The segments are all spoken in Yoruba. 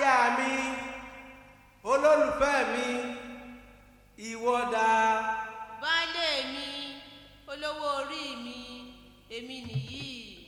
aya mi olólùfẹ́ mi ìwọ dà baálé mi olówó orí mi èmi nìyí.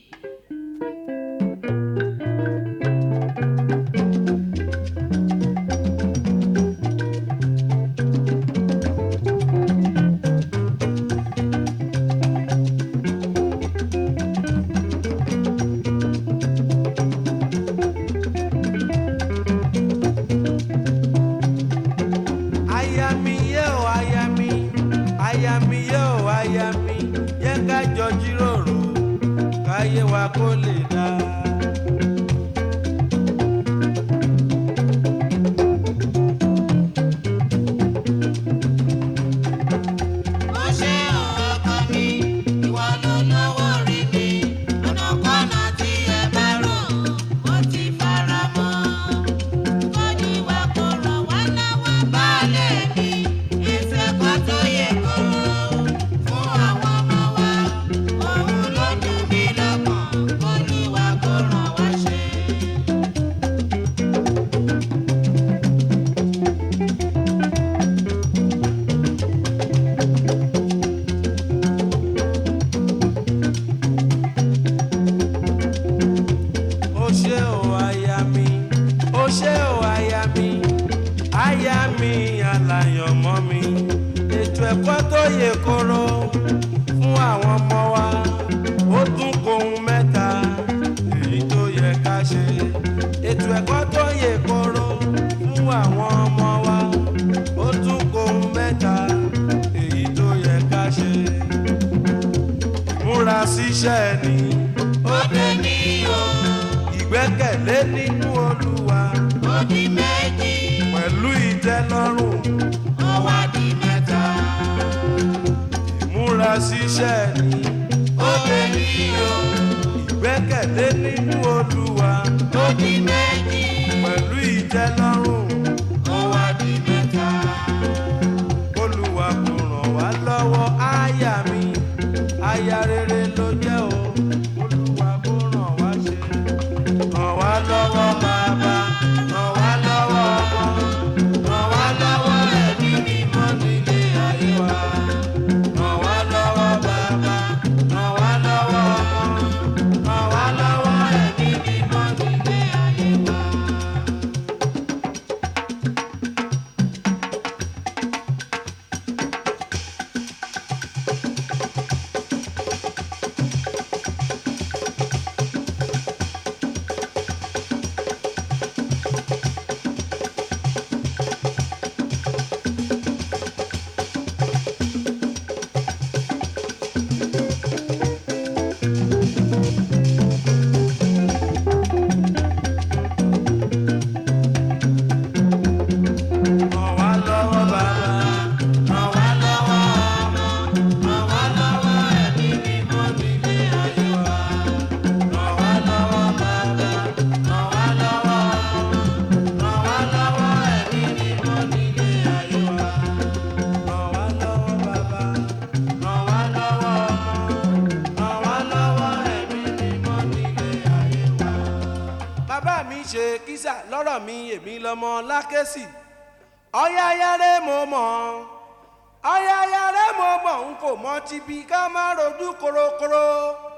aya mi yé o aya mi aya mi yé o aya mi yẹ ká jọ jíròrò káyé wa kó lè dá. ó ṣe ọkọ mi ìwọ ló lówó rí mi ọ̀nàkọ́nà tí ẹ bá rò ó ti fara mọ́. kọ́ni wa kò rọ̀ wá lọ́wọ́ baálé mi ìṣẹ̀kọ́ tó yẹ kóró fún àwọn ọmọ wa òun ló dùn mí lọ́kàn kọ́ni wa kò ràn wá ṣe. ó ṣé o aya mi ó ṣé o aya mi aya mi aláyọ̀mọ́ mi ètò ẹ̀kọ́ tó yè koro fún àwọn ọmọ wa ó tún kóhun mẹ́ta èyí tó yẹ ká ṣe ètò ẹ̀kọ́ tó yè koro fún àwọn ọmọ wa ó tún kóhun mẹ́ta èyí tó yẹ ká ṣe múra síṣẹ́ ni ó dé ní o ìgbẹ́kẹ̀lé nínú olúwa ó di méjì pẹ̀lú ìtẹ́lọ́rùn ó wá di mẹ́ta. ìmúra síṣẹ́ ni ó dé ní o ìgbẹ́kẹ̀lé nínú olúwa ó di méjì pẹ̀lú ìtẹ́lọ́rùn ó wá di mẹ́ta. olúwa kò ràn wá lọ́wọ́ aya mi aya rere ló jẹ́ o olúwa kò ràn wá ṣe ràn wá lọ́wọ́ bàbá ràn wá lọ́wọ́ ọmọ ràn wá lọ́wọ́ ẹ̀mí mímọ́ nílé ayé wa ràn wá lọ́wọ́ bàbá ràn wá lọ́wọ́ ọmọ ràn wá lọ́wọ́ ẹ̀mí mímọ́ nílé ayé wa. ràn wá lọ́wọ́ bàbá ràn wá lọ́wọ́ ọmọ ràn wá lọ́wọ́ ẹ̀mí mímọ́ nílé ayé wa ràn wá lọ́wọ́ bàbá ràn wá lọ́wọ́ ọmọ ràn wá lọ́wọ́ ẹ̀mí mímọ́ nílé ayé wa ràn wá lọ́wọ́ bàbá ràn wá lọ́wọ́ ọmọ ràn wá lọ́wọ́ ẹ̀mí mímọ́ nílé ayé wa. bàbá mi ṣe kísà lọ́rọ̀ mi èmi lọ́mọ lákẹ́sì ọ̀yàyàrẹ́ mo mọ̀ ọ̀yàyàrẹ́ mo mọ̀ n kò mọ tibí ká má rojú korokoro